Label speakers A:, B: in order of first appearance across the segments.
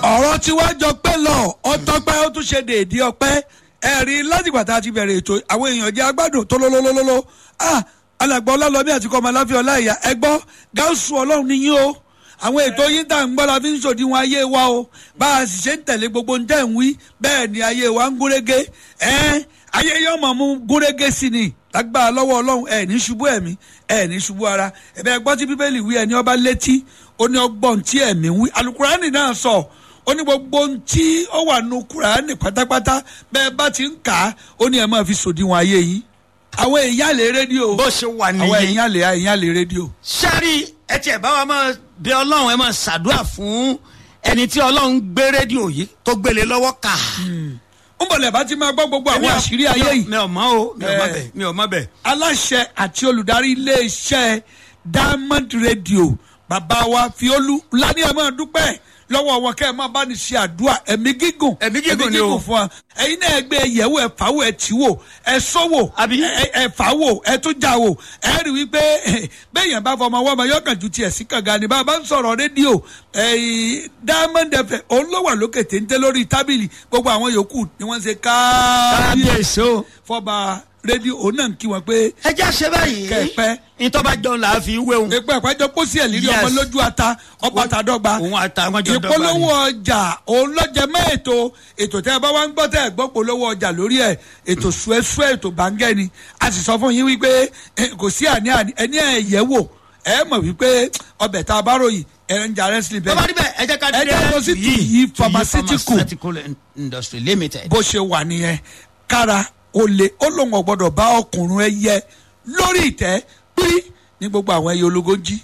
A: ọ̀rọ̀ tí wàá jọ pẹ́ lọ ọtọ́pẹ́ ó tún ṣe dèédé ọpẹ́ ẹ̀rí láti gbàtà ti bẹ̀rẹ̀ ètò àwọn èèyàn jẹ́ agbádùn tó lólólólóló ah alàgbà ọlọ́lọ́mí àti kọ́mọ aláfíà ọláìyá ẹgbọ́ gáúsù ọlọ́run níyìn o àwọn ètò yín tá à ń gbọ́ la fi ń ṣòdiwọ̀n ayé wa o bá a sì ṣe ń tẹ̀lé gbogbo ń tẹ̀ ń wí bẹ́ẹ̀ ni ayé wa ń gúnrégé ẹ́n ayé yóò mọ̀ mú gúnrégé sí ni lágbára lọ́wọ́ ọlọ́run ẹ̀ ní ṣubú ẹ̀mí ẹ̀ ní ṣubú ara ẹ̀bẹ̀ gbọ́ tí bíbélì wí ẹni ọba létí ó ní ọgbọ́n tí ẹ̀mí wí alukurani náà sọ ó ní gbogbo ohun tí ó wà nù kurani pátápátá bẹ́ẹ̀ bá ti ń kà á ó ní ẹ̀ máa fi ṣòdiwọ̀n ayé yín àwọn èèyàn lè rédíò
B: bó ṣe wà
A: àwọn
B: nìyí.
A: èèyàn lè èèyàn lè rédíò.
B: sẹ́rí ẹ tiẹ̀ bá wa máa bẹ ọlọ́run ẹ máa ṣàdúrà fún ẹni tí ọlọ́run gbé rédíò yìí tó gbélé lọ́wọ́ kà.
A: ń bọ̀lẹ̀ bá ti máa gbọ́ gbogbo àwọn àṣírí ayé yìí
B: mi ò mọ o mi ò mọ
A: Eh.
B: bẹ mi ò mọ bẹ.
A: aláṣẹ àti olùdarí iléeṣẹ́ diamond radio bàbá wa fiolu lani ẹ máa dúpẹ́ lọ́wọ́ wọn kẹ́ ẹ máa bá ní ṣe àdúrà ẹ̀mí gígùn
B: Ẹ̀mí gígùn ni o.
A: fún wa ẹ̀yin náà ẹ gbé yẹ̀wò ẹ fàwọ̀ ẹ tì wò ẹ sọ́wọ́
B: Àbí?
A: ẹ- ẹ fàwọ̀ ẹ tún jà wò ẹ rí wípé bẹ́ẹ̀yàn bá fọmọ wọ́n ma yọkàn ju tiẹ̀ sí kànga ni bá a bá ń sọ̀rọ̀ rédíò ẹ̀yìn diamond fm òun ló wà lókè téńté lórí tábìlì gbogbo àwọn yòókù ni wọ́n ṣe káàbíyèsí
B: kábíyèsí o.
A: fọba rédíò òun náà ń kí wọn pé
B: ẹ jẹ́ àṣẹ báyìí.
A: Kẹ̀pẹ́.
B: ìtọ́ba jọ̀ọ́ là á fi wéhùn.
A: èpè àpájọ pósí ẹ̀ lírí
B: Yes.
A: ọmọ lójú ata ọba tàdọ́gba
B: òun àtàwọn jọ dọ́gba
A: ìpolówó
B: ni.
A: ọjà òun lọ́jẹ̀ mọ́ ètò ètò tẹ́ ẹ bá wá ń gbọ́ tẹ́ ẹ gbọ́ polówó ọjà lórí ẹ̀ ètò suẹ́suẹ́ ètò bàǹgẹ́ ni a sì sọ fún yín wípé eh, kò sí àní àní ẹni ẹ̀ yẹ̀ wò ẹ mọ̀ wípé ọbẹ̀ tá a bá ròyìn ẹ̀ ń jà rẹ́sìlì
B: bàbá
A: bẹ́ẹ̀
B: níbẹ̀ ẹ jẹ́ ká
A: Ẹ jẹ́ lọ sí Tuyi Pharmaceutical.
B: pharmaceutical industry limited.
A: bó ṣe wà nìyẹn kára olè ó lóun ọ̀gbọ́dọ̀ bá ọkùnrin ẹ yẹ lórí ìtẹ́ pírí ní gbogbo àwọn ẹyẹ ológun jí.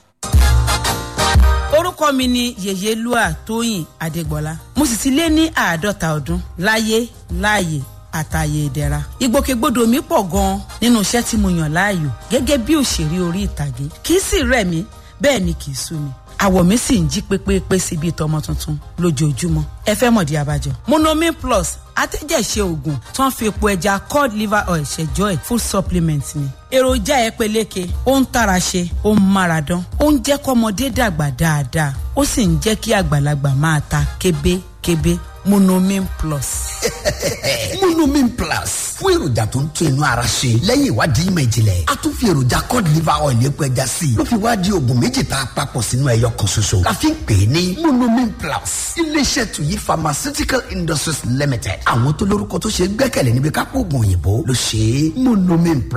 C: orúkọ mi ni yèyélúà tóyìn adégbọlá mo sì ti lé ní àádọ́ta ọdún láyé láàyè àtàyè ìdẹ̀ra ìgbòkègbodò mi pọ̀ gan-an nínú iṣẹ́ tí mo yàn láàyò gẹ́gẹ́ bí òṣèré orí ìtàgé kì í sì rẹ̀ mí bẹ́ẹ̀ ni kì í sú mi àwọ̀ mi sì ń jí pépépé sí bíi tọmọ tuntun lójoojúmọ́ ẹ fẹ́ mọ̀dí abájọ. monomin plus atẹ́jẹ̀ṣe oògùn tó ń fi epo ẹja cod liver oil ṣẹjọ́ ẹ̀ full supplement ni. èròjà ẹ peléke ó ń tara ṣe ó ń mára dán ó ń jẹ́ kọ́mọdé dàgbà dáadáa ó sì ń jẹ́ kí àgbàlagbà máa ta kébékébé monomin plus.
D: monomin plus fún èròjà tó ń tún inú ara ṣe lẹ́yìn ìwádìí ìmọ̀ ìjìnlẹ̀ a tún fi èròjà cod liver oil epo ẹja sí i ló fi wá di oògùn méjì tá a papọ̀ sínú ẹyọ kan ṣoṣo la fi ń pè é ní monomin plus iléeṣẹ́ tuyi pharmaceutical industries limited àwọn tó lórúkọ tó ṣe é gbẹ́kẹ̀lé níbi kápò oògùn òyìnbó ló ṣe é monomin plus.